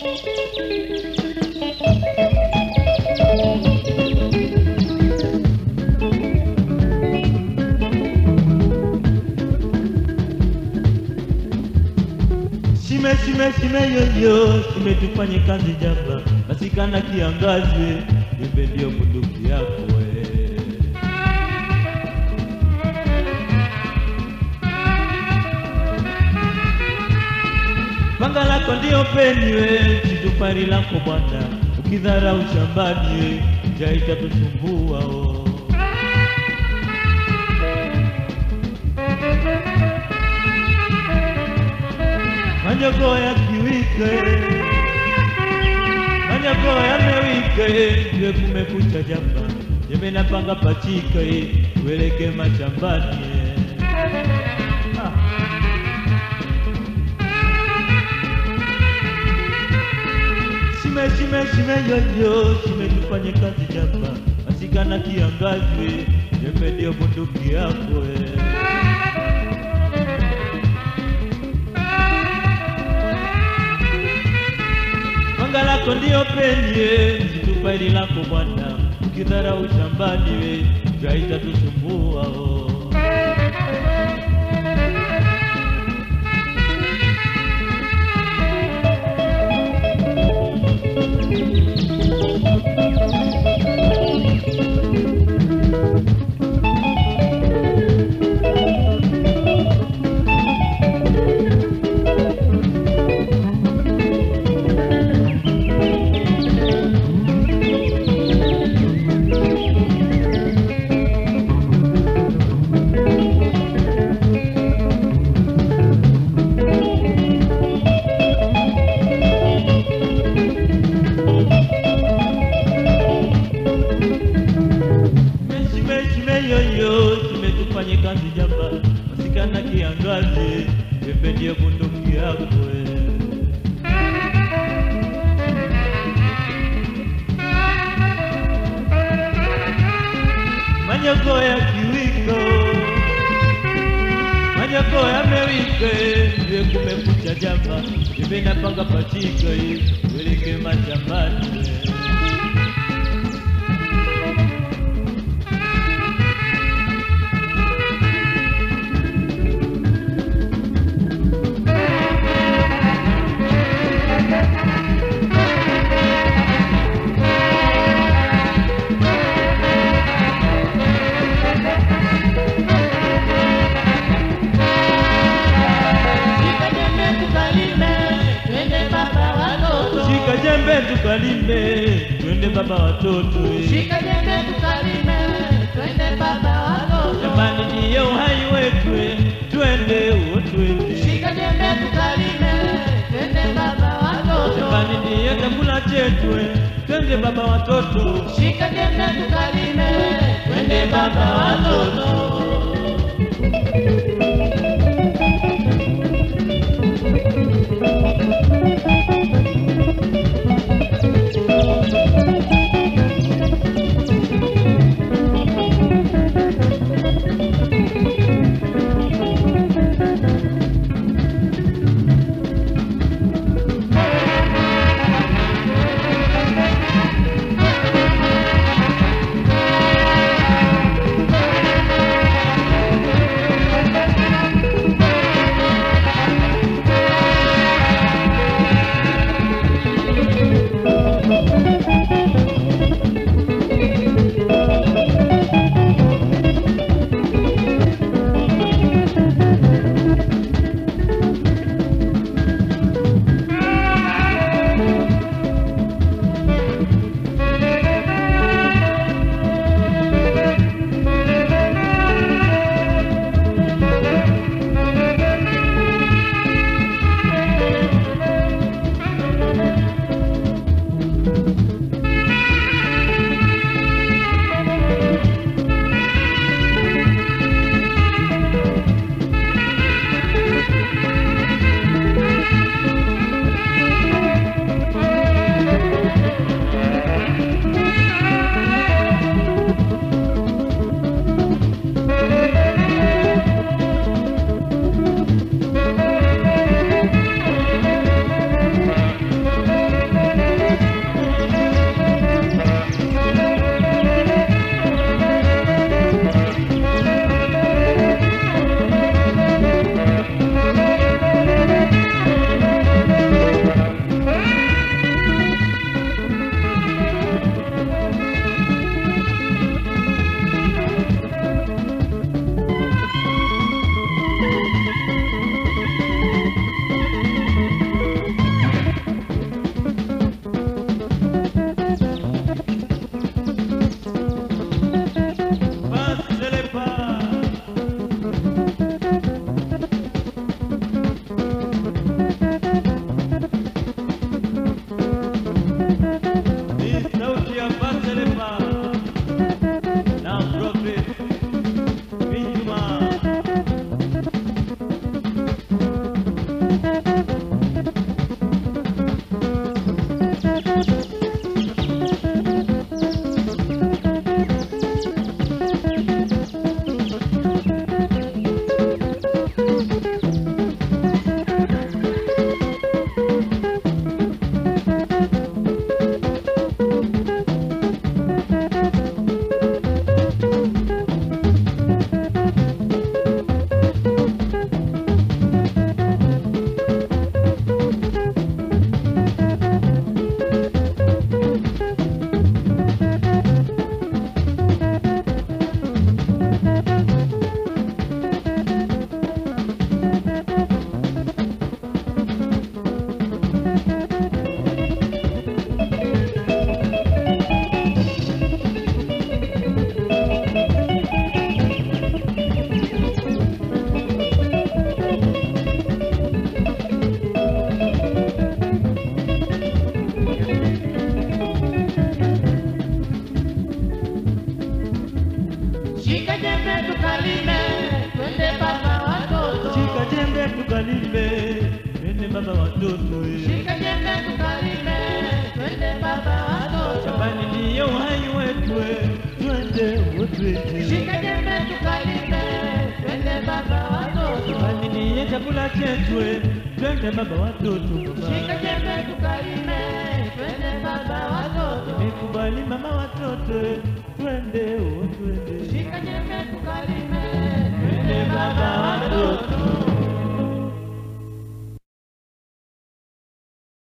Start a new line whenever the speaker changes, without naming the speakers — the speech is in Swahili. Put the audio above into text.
Shime shime shime yoyo, shime tufanye kazi jamba, masikana kiangazwe, jembe ndio bunduki yako we. Panga lako ndio peni we, situfari lako bwana, ukidharau shambani we, njaa itatusumbua oh. Manyogo ya kiwike Manyogo yamewike Iwe kumekucha jamba Jembe napanga pachika Ueleke mashambani ah. Shime shime shime yoyo Shime tufanye kazi jamba Masikana kiangazwe Jembe ndio bunduki yako eh. Panga lako ndio penye situfaili lako bwana, ukidharau shambani we njaa itatusumbua oh. Shime shime yoyo, shime tufanye kazi jamba, masikana kiangazi, jembe ndio bunduki yako eh. Manyogo ya kiwiko, manyogo yamewike, iwe kumekucha jamba, jembe napanga pachika, weleke mashambani eh.
Shika jembe tukalime, twende baba watoto.
Shika jembe tukalime, twende baba watoto. eh.
Shika jembe tukalime, twende baba watoto.
Jamani ndiyo uhai wetu, eh. twende uo twende.
Shika jembe tukalime, twende baba watoto.
Jamani ndiyo chakula chetu, eh. twende baba watoto.
Shika jembe tukalime, twende baba watoto.
watoto eh.
Shika jembe tukalime, twende baba watoto.
Shambani ndiyo uhai wetu eh. twende wote
Shika jembe tukalime, twende baba watoto.
Shambani ndiye chakula chetu eh. twende baba watoto
Shika
baba
jembe tukalime, twende baba watoto.
Nimekubali mama watoto eh. twende wote
Shika jembe tukalime,
twende
twende
baba
baba
watoto
watoto.